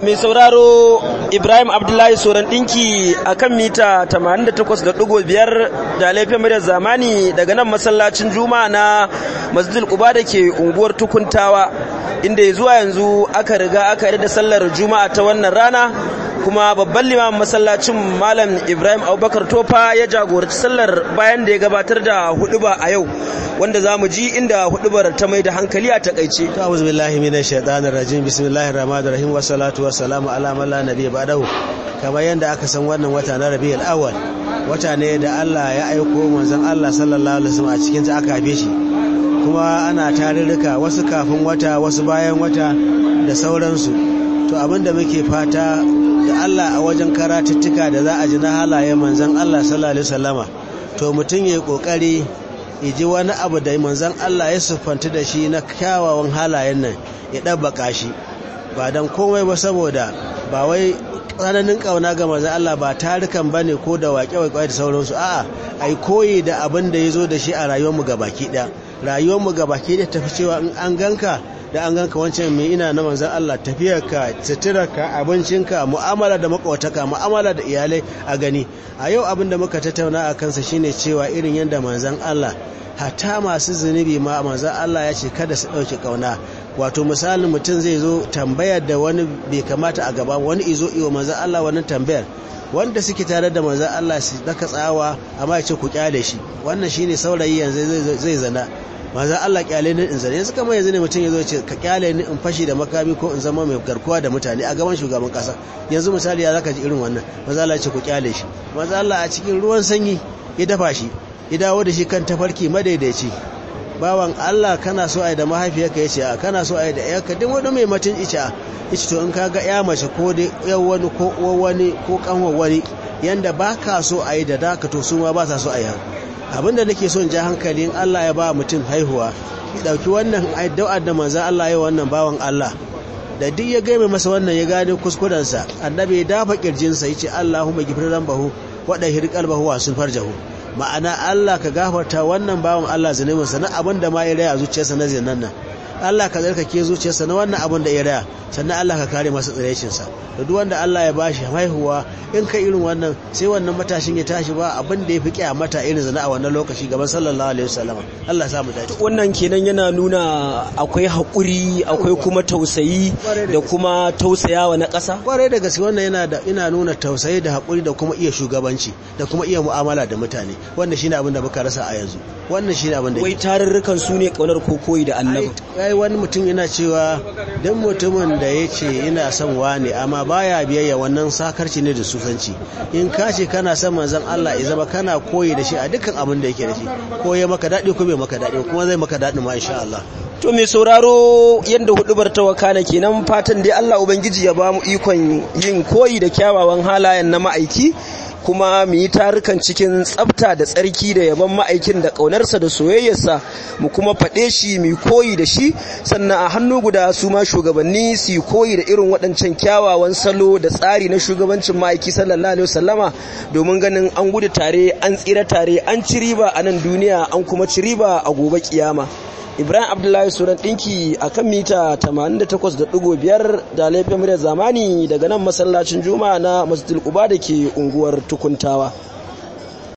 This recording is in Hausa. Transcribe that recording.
mai sauraro ibrahim abdullahi soran dinki a kan mita 88.5 da laifin muryar zamani daga nan masallacin juma'a na masjidil quba da ke unguwar tukuntawa inda zuwa yanzu aka riga aka yi da sallar juma'a ta wannan rana kuma babban limamin masallacin malam ibrahim abubakar tofa ya jagoranci sallar bayan da ya gabatar da huduba a yau wanda za mu ji inda hudubar ta mai da hankali a takaice ta'awuz billahi minash shaitanir rajim bismillahir rahmanir rahim wa salatu wa salamu ala man la nabiyya ba'dahu kamar yanda aka san wannan wata na rabiul awwal wata ne da Allah ya aiko manzon Allah sallallahu alaihi wasallam a cikin ta aka haife shi kuma ana tarurruka wasu kafin wata wasu bayan wata da sauransu to abinda muke fata da Allah a wajen karatuttuka da za a ji na halayen manzon Allah sallallahu alaihi wasallama to mutum yayi kokari ji wani abu da manzon Allah ya siffanta da shi na kyawawan halayen nan ya ɗabbaka shi ba don komai ba saboda ba wai tsananin ƙauna ga manzon Allah ba tarukan ba ne ko da waƙe-waƙe da sauransu a'a ai koyi da abin da ya zo da shi a rayuwarmu ga baki ɗaya rayuwarmu ga baki ɗaya tafi cewa in an ganka da an ganka wancan mai ina na manzan Allah tafiyarka suturarka abincinka mu'amala da makwataka mu'amala da iyalai a gani a yau abin da muka tattauna a kansa shine cewa irin yadda manzan Allah hata masu zunubi ma manzan Allah ya ce kada su ɗauki ƙauna wato misalin mutum zai zo tambayar da wani bai kamata a gaba wani izo iyo manzan Allah wannan tambayar wanda suke tare da manzan Allah su daka tsawa amma ya ce ku kyale shi wannan shine saurayi yanzu zai zana manzan Allah kyale ni in zane yanzu kamar yanzu ne mutum ya zo ce ka kyale ni in fashi da makami ko in zama mai garkuwa da mutane a gaban shugaban kasa yanzu misali ya zaka ji irin wannan manzan Allah ya ce ku kyale shi manzan Allah a cikin ruwan sanyi ya dafa shi ya dawo da shi kan tafarki madaidaici bawan Allah kana so ai da mahaifiyarka ya ce a kana so ai da yarka duk wani mai mutun ice ice to in ka ga ya mace ko da yar wani ko uwar wani ko kanwar wani yanda baka so ai da daka to su ma ba sa so ai abinda nake son ja hankalin Allah ya ba mutum haihuwa ya dauki wannan addu'a da manzo Allah ya wannan bawan Allah da duk ya gaime masa wannan ya gane kuskurensa annabi ya dafa kirjinsa yace Allahumma ghfir lambahu wa dahir qalbahu wa sulfar jahu ma'ana Allah ka gafarta wannan bawan Allah zunubinsa na abin da ma ya raya zuciyarsa na zinan nan Allah ka zarkake zuciyarsa na wannan abin da ya raya sannan Allah ka kare masa tsirecinsa da duk wanda Allah ya bashi haihuwa in ka irin wannan sai wannan matashin ya tashi ba abin da ya fi kyamata irin zina a wannan lokaci gaban sallallahu alaihi wasallam Allah sa mu dace wannan kenan yana nuna akwai haƙuri akwai kuma tausayi da kuma tausayawa na ƙasa kwarai da gaske wannan yana da ina nuna tausayi da haƙuri da kuma iya shugabanci da kuma iya mu'amala da mutane wannan shine abin da muka rasa a yanzu wannan shine abin da wai tarurrukan su ne kaunar kokoyi da annabi ai wani mutum yana cewa dan mutumin da ya ce ina son wani amma baya biyayya wannan sakarci ne da sufanci in ka ce kana son manzon Allah ya zama kana koyi da shi a dukkan abin da yake da shi ko ya maka daɗi ko bai maka daɗi kuma zai maka daɗi ma insha Allah to mai sauraro yadda hudubar ta wakana kenan fatan dai Allah ubangiji ya ba mu ikon yin koyi da kyawawan halayen na ma'aiki kuma mu yi tarukan cikin tsafta da tsarki da yaban ma'aikin da ƙaunarsa da soyayyarsa mu kuma faɗe shi mu koyi da shi sannan a hannu guda su ma shugabanni su koyi da irin waɗancan kyawawan salo da tsari na shugabancin ma'aiki sallallahu alaihi wasallama domin ganin an gudu tare an tsira tare an ci riba a nan duniya an kuma ci riba a gobe kiyama ibrahim abdullahi suran ɗinki a kan mita 88.5 da laifin muryar zamani daga nan masallacin juma'a na masjidul quba da ke unguwar tukuntawa